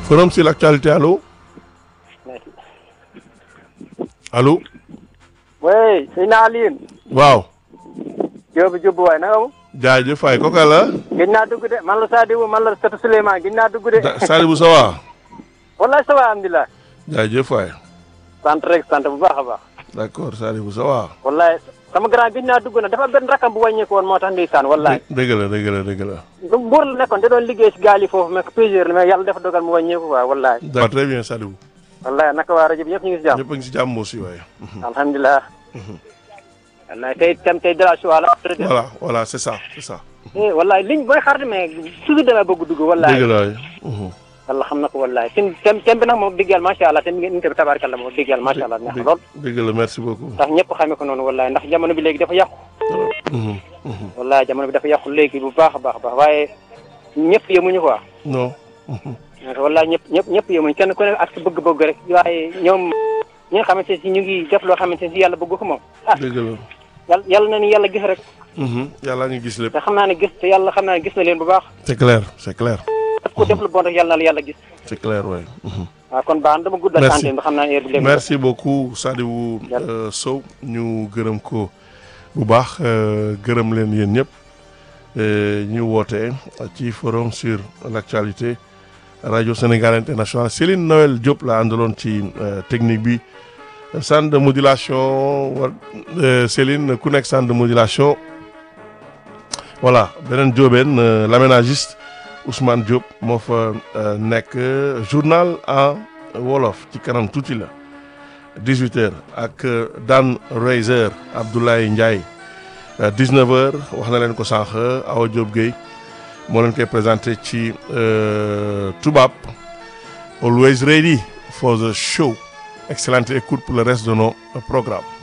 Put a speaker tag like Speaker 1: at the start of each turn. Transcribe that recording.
Speaker 1: forum sur l'actualité allo allo
Speaker 2: wey sëñ naa Alioune.
Speaker 1: waaw
Speaker 2: Diop Diop waay na nga mu.
Speaker 1: jaajëf waay kooka la
Speaker 2: gëj naa dugg de man la Sadibou man la Sëtu Souleymane gëj naa dugg de.
Speaker 1: Sadibou ça va
Speaker 2: wallaay ça va alhamdulilah.
Speaker 1: jaajëf waay
Speaker 2: sant rek sant bu baax a baax.
Speaker 1: d'accord Sadibou ça va
Speaker 2: wallaay sama grand gëj naa dugg na dafa benn rakam bu wàññeeku woon moo tax ndeysaan wallaay.
Speaker 1: dëgg la dëgg la dëgg la
Speaker 2: lu Mbour la nekkoon da doon liggéey si gaal yi foofu mais plusieurs la mais yàlla dafa dogal mu wàññeeku quoi wallaay.
Speaker 1: d'accord très bien Sadibou
Speaker 2: wallaay naka waa rajo bi yëpp ñu ngi si jàmm.
Speaker 1: ñëpp a ngi si jàmm aussi waaye
Speaker 2: alhamdulilah. wallaay tey tam tey de la choix la.
Speaker 1: voilà voilà c'est ça c'est ça
Speaker 2: eh wallaay liñ booy xar mais toujours dama bëgg dugg wallaay.
Speaker 1: dëgg la waay mhm.
Speaker 2: yàlla xam na ko wallaay seen tem tem bi nag moom dëgg yàlla macha allah te ngeen inte bi tabaarkalla moom dëgg yàlla macha allah neex na lool
Speaker 1: dëgg la merci beaucoup
Speaker 2: ndax ñëpp xamee ko noonu wallaay ndax jamono bi léegi dafa yàqu
Speaker 1: Mhm, mhm.
Speaker 2: wallaay jamono bi dafa yàqu léegi bu baax a baax a baax waaye ñëpp yemuñu quoi
Speaker 1: non mhm.
Speaker 2: wallaay ñëpp ñëpp ñëpp yemuñu kenn ku ne ak sa bëgg-bëgg rek waaye ñoom ñi nga xamante si ñu ngi def loo xamante si yàlla bëgg ko moom ah
Speaker 1: dëgg la
Speaker 2: yàlla yàlla na ni yàlla gis rek
Speaker 1: Mhm. yàlla ngi gis lépp
Speaker 2: te xam naa ne gis te yàlla xam naa ne gis na leen bu baax
Speaker 1: c'est clair c'est clair
Speaker 2: daf ko def lu bon rek yàlla na la yàlla gis
Speaker 1: c'est clair waay mhm.
Speaker 2: waaw kon baax na dama guddal
Speaker 1: Merci.
Speaker 2: santé bi xam naa ne heure bi léegi
Speaker 1: merci beaucoup Sadibou
Speaker 2: Yàlla.
Speaker 1: euh, Sow ñu gërëm ko bu baax euh, gërëm leen yéen ñëpp euh, ñu woote ci forum sur l'actualité radio Sénégal international Céline Noël Diop la àndaloon ci euh, technique bi centre de modulation war euh, Céline ku nekk centre de modulation voilà beneen Diobène euh, l'aménagiste Ousmane Diop moo fa euh, nekk journal en wolof ci kanam tuuti la 18h ak euh, Dan Reiser Abdoulaye Ndiaye 19h wax na leen ko sànq Awa Diop Gueye moo leen koy présenté ci euh, tubaab always ready for the show excellente écoute pour le reste de nos programmes